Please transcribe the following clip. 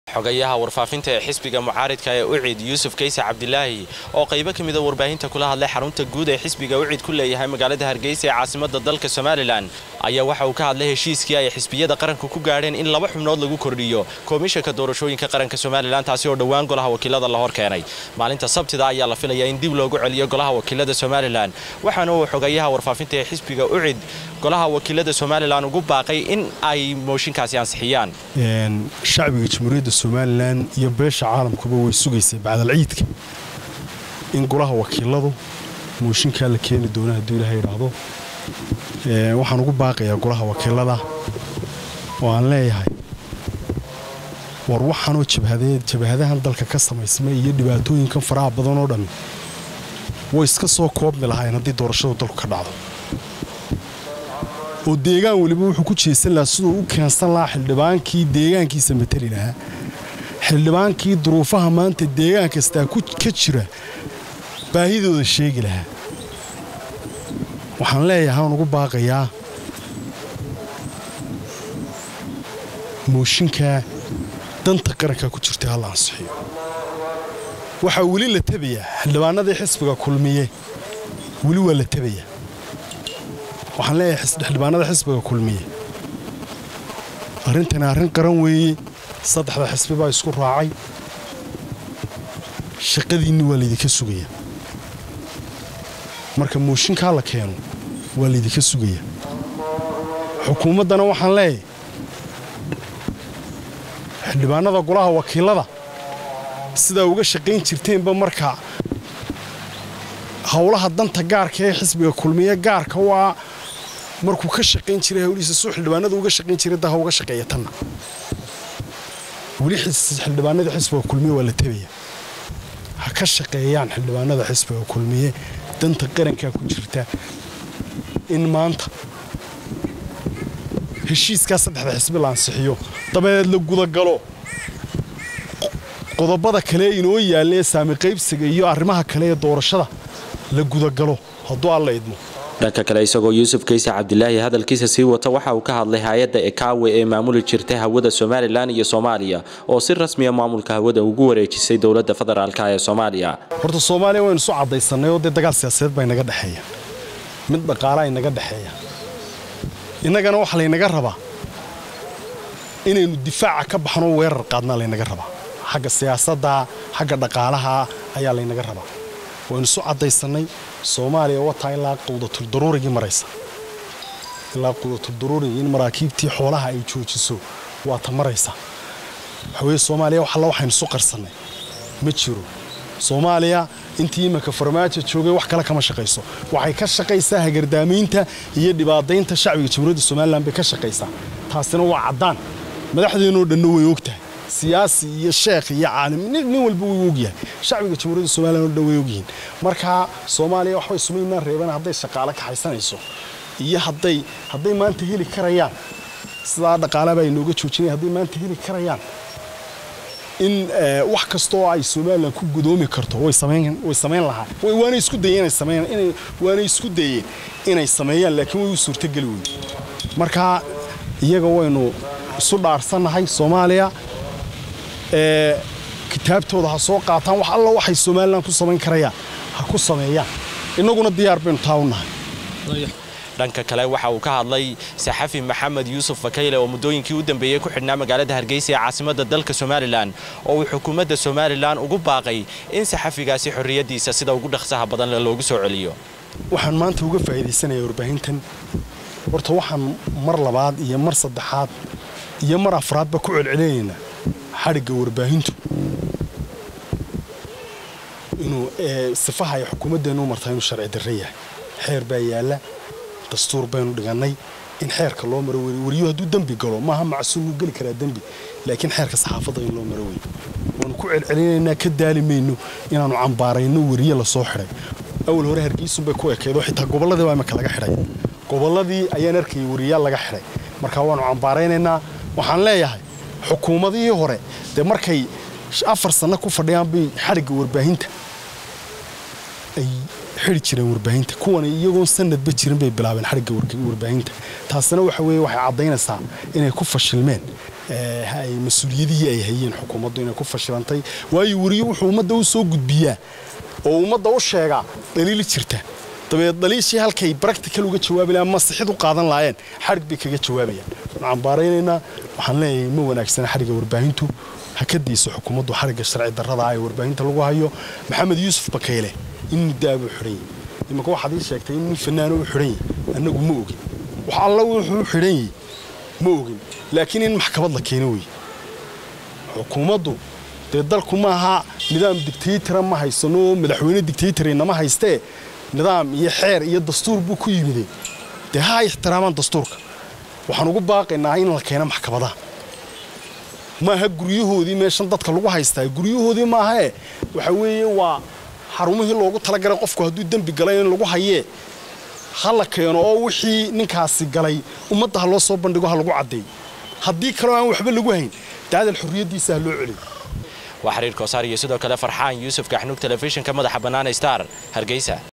xogayaha warfaafinta ee xisbiga mucaaridka ee ucid yuusuf kayse cabdilaahi oo qaybo ka mida warbaahinta kula hadlay xarunta guud ee xisbiga ucid ku leeyahay magaalada hargeysa ee caasimada dalka somalilan ayaa waxa uu ka hadlay heshiiskii ay xisbiyada qaranku ku gaadheen in laba xubnood lagu kordhiyo komishanka doorashooyinka qaranka somalilan taasi oo dhowaan golaha wakiilada la hor keenay maalinta sabtida ayaa la filayaa in dib loogu celiyo golaha wakiilada somalilan waxaana uu xogayaha warfaafinta ee xisbiga ucid golaha wakiilada somalilan ugu baaqay in ay mooshinkaasi ansixiyaan shacbiga jamhuuriyadda somalilan iyo beesha caalamkuba way sugaysay bacdal ciidka in golaha wakiiladu mooshinkaa la keeni doono hadduu ilaha idhaahdo waxaan ugu baaqayaa golaha wakiilada oo aan leeyahay war waxaanoo jabhadahan dalka ka samaysmay iyo dhibaatooyinkan faraha badan oo dhammi way iska soo koobmi lahaayeen haddii doorashadu dalku ka dhacdo oo deegaan weliba wuxuu ku jeesan lahaa siduu u keensan lahaa xildhibaankii deegaankiisa mateli lahaa xildhibaankii duruufaha maanta deegaan kastaa ka jira baahidooda sheegi lahaa waxaan leeyahay aan ugu baaqayaa mooshinkaa danta qarankaa ku jirta halla ansixiyo waxaa weli la tebayaa xildhibaanadii xisbiga kulmiye weli waa la tebayaa waxaan leeyahay xildhibaanada xisbiga kulmiye arrintani arrin qaran weeye saddexda xisbi baa isku raacay shaqadiinni waa laydinka sugaya marka mooshinkaa la keeno waa laydinka sugaya xukuumaddana waxaan leeyahay xildhibaanada golaha wakiilada sidaa uga shaqayn jirteenba marka howlaha danta gaarka ee xisbiga kulmiye gaarka u ah markuu ka shaqayn jiray hawlihiisa suu xildhibaanadu uga shaqayn jiray daha uga shaqeeya tanna weli xildhibaanada xisbiga kulmiye waa la tebaya ha ka shaqeeyaan xildhibaanada xisbiga kulmiye danta qarankaa ku jirta in maanta heshiiskaa saddexda xisbi la ansixiyo dabadeed la gudagalo qodobada kale inoo yaalla ee saami qaybsiga iyo arrimaha kale ee doorashada la gudagalo hadduu alla idmo dhanka kale isagoo yuusuf kayse cabdilaahi hadalkiisa sii wata waxa uu ka hadlay hay-adda ekaawe ee maamuli jirtay hawada somalilan iyo soomaaliya oo si rasmiya maamulka hawada ugu wareejisay dowladda federaalka ee soomaaliya horta soomaaliya waynu isu caddaysannay oo dee dagaal siyaasadeed baa inaga dhexeeya mid dhaqaalaa inaga dhexeeya innagana waxaa laynaga rabaa inaynu difaaca ka baxno weerar qaadnaa laynaga rabaa xagga siyaasadda xagga dhaqaalaha ayaa laynaga rabaa waynu isu caddaysannay soomaaliya wataa ilaa quudatuldaruurigii maraysa ilaa quudatuldaruurigii in maraakiibtii xoolaha ay joojiso waa ta maraysa waxaweye soomaaliya wax alla waxaynu isu qarsannay ma jiro soomaaliya intii imanka farmaajo joogay wax kale kama shaqayso waxay ka shaqaysaa hagardaamaynta iyo dhibaadaynta shacbiga jamhuuriyadda somalilan bay ka shaqaysaa taasina waa caddaan madaxdeennoo dhanna way og tahay siyaasi iyo sheekh iyo caalim nin walba way ogyahay shacbiga jamhuuriyadda somalilan oo dhan way ogyihiin marka soomaaliya waxbay sumaynaan reebana hadday shaqaale kaxaysanayso iyo hadday hadday maanta heli karayaan sidaa dhaqaalaba ay nooga joojinaya hadday maanta heli karayaan in wax kastoo ay somalilan ku gudoomi karto way samayn lahaa waanay isku dayeen waanay isku dayeen inay sameeyaan laakiin way u suurtogeli weyde marka iyaga waynu isu dhaarsannahay soomaaliya kitaabtooda ha soo qaataan wax alla waxay somalilan ku samayn karayaan ha ku sameeyaan innaguna diyaar baynu taa u nahay dhanka kale waxa uu ka hadlay saxafi maxamed yuusuf fakayle oo muddooyinkii u dambeeyey ku xidhnaa magaalada hargeysa ee caasimadda dalka somalilan oo uu xukuumadda somalilan ugu baaqay in saxafigaasi xorriyaddiisa sida ugu dhaqsaha badan loogu soo celiyo waxaan maanta uga faa'iidaysanayaa warbaahintan horta waxaan mar labaad iyo mar saddexaad iyo mar afraadba ku celcelinaynaa xadhigga warbaahintu inuu sifaha ay xukuumaddeennu martaa inuu sharci darre yahay xeer baa yaalla dastuur baynu dhigannay in xeerka loo maro wey weriyo hadduu dembi galo maaha macsuum wuu geli karaa dembi laakiin xeerka saxaafadda in loo maro wey waanu ku celcelinaynaa ka daali mayno inaannu cambaarayno weriye lasoo xidhay awal hore hargeysunbay ku ekeedo xitaa gobolladii baa imaka laga xidhay gobolladii ayaan arkayay weriyaal laga xidhay marka waannu cambaaraynaynaa waxaan leeyahay xukuumadihii hore dee markay afar sanno ku fadhiyaan bay xadhigga warbaahinta ay xidhi jireen warbaahinta kuwan iyagoon sanadba jirin bay bilaabeen xadhigga warbaahinta taasina waxa weeye waxay caddaynaysaa inay ku fashilmeen ay mas-uuliyadihii ay hayeen xukuumaddu inay ku fashilantay waayo weriye wuxuu ummadda u soo gudbiyaa oo ummadda u sheegaa dhaliil jirta dabeed dhaliishii halkay bractical uga jawaabi lahaan masixid u qaadan lahaayeen xadhig bay kaga jawaabayaan waxaan cambaaraynaynaa waxaan leeyahay ma wanaagsana xadhigga warbaahintu ha ka dayso xukuumaddu xadhigga sharci darrada ah ee warbaahinta lagu hayo maxamed yuusuf bakayle in muddaabuu xidhan yahy imanka waxaad ii sheegtay in nin fanaano u xidhan yahy annagu ma ogin wax alla wuxuu xidhan yahy ma ogin laakiin in maxkamad la keeno wey xukuumaddu dee dalku maaha nidaam dictaytara ma haysano madaxweyne dictaytarinama haystee nidaam iyo xeer iyo dastuur buu ku yimide dee ha ay ixtiraamaan dastuurka waxaan ugu baaqaynaa in la keeno maxkamadaha maaha guryahoodii meeshan dadka lagu haystaa guryahoodii maahae waxa weeye waa xarumihii loogu talagalay qofku hadduu dembi galay in lagu hayee ha la keeno oo wixii ninkaasi galay ummadda ha loo soo bandhigo ha lagu caddeeyo haddii kaleo aan waxba lagu hayn daadal xorriyaddiisa ha loo celiyo waa xiriir koosaar iyo sidoo kale farxaan yuusuf gaxnuug telefishinka madaxa bannaan star hargeysa